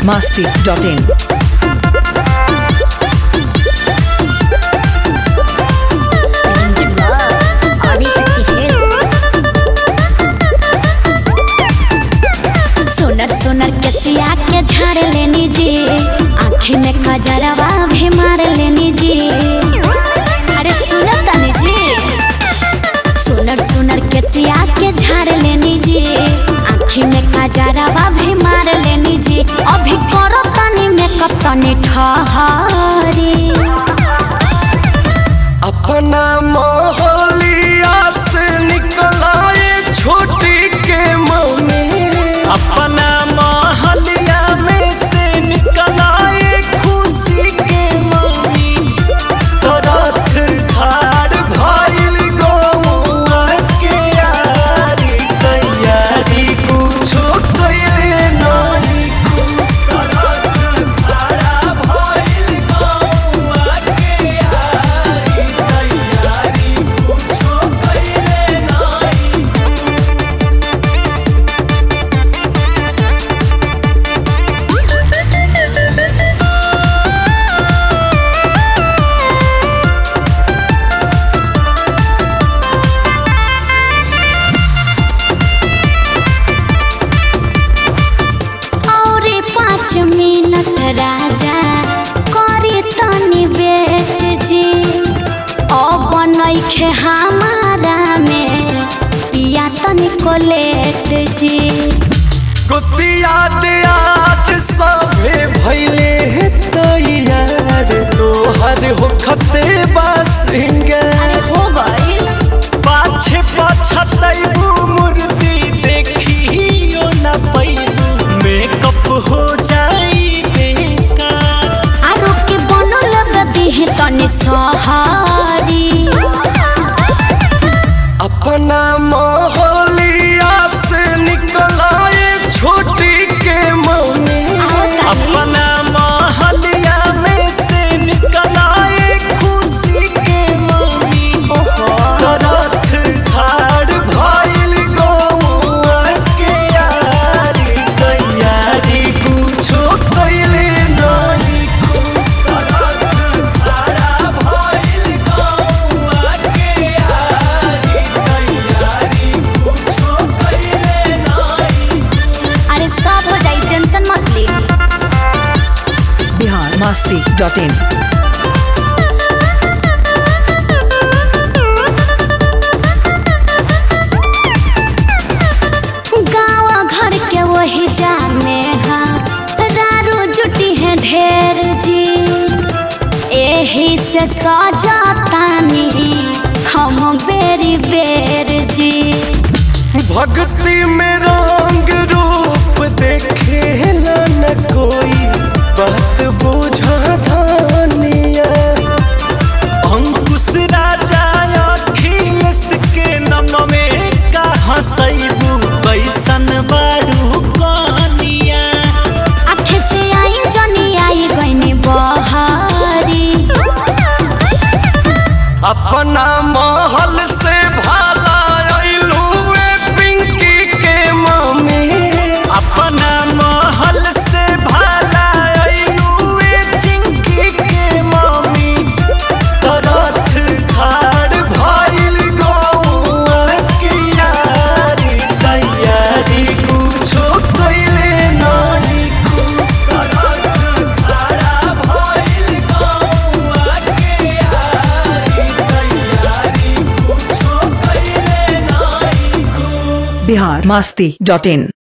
masti.in. Adishakti films सोनर सोनर के सिया के झाड़ लेनी जी आँखी में कजरवा भी मार लेनी जी अरे सुनो तनी जी सोनर सोनर के सिया के झाड़ लेनी जी आँखी में कजरवा भी मार लेनी जी अभी करो तनी मेकअप तनी ठहरी अपना मोहलिया से निकलाए छोटी के मम्मी अपना मोहलिया में से निकलाए खुशी के मम्मी तरथ खाड़ भइल गौआ के यारी तैयारी कुछो कइले नहीं तरथ खाड़ा भइल गौआ के यारी तैयारी कुछो कइले नहीं और पाँच मिनट राजा करी तनी बेट जी अब नइखे हमारा में पिया तनी कोलेट जी कुतिया दियात सभे भइले तैयार तोहर होखते बासिंगार हो गइल पाछे पछतैबू मूर्ति देखियो न पैबू मेकअप हो जाई बेकार आरो के बनल बदी है तनी सहारी अपना मोहलिया से निकलाए छोटी के मम्मी आओ ताली। अपना मोहलिया में से निकलाए खुशी के मम्मी ओहो तरथ खाड़ भइल गौआ के यारी तैयारी कुछो कइले नहीं तरथ खाड़ा भइल गौआ के यारी तैयारी कुछो कइले नहीं अरे सब हो जाई टेंशन मत ली Bihar masti.in. गाँव घर के वही जाने हा रारू जुटी है ढेर जी एही से सजातानी हम बेरी बेर जी भक्ति में रंग रूप देखे न कोई बात बुझा धानिया अंकुश राजा अखिलेश के नम में कहाँ सैबू कैसन बारू कनिया आखे से आई जनी आई गईनी बहारी अपना महल से भाला अइलू ए पिंकी के मम्मी अपना महल से भाला अइलू ए चिंकी के मम्मी तरथ खाड़ भइल गौआ के यारी तैयारी कुछो कइले नहीं तरथ खाड़ा भइल गौआ के यारी तैयारी कुछो कइले नहीं Bihar masti.in.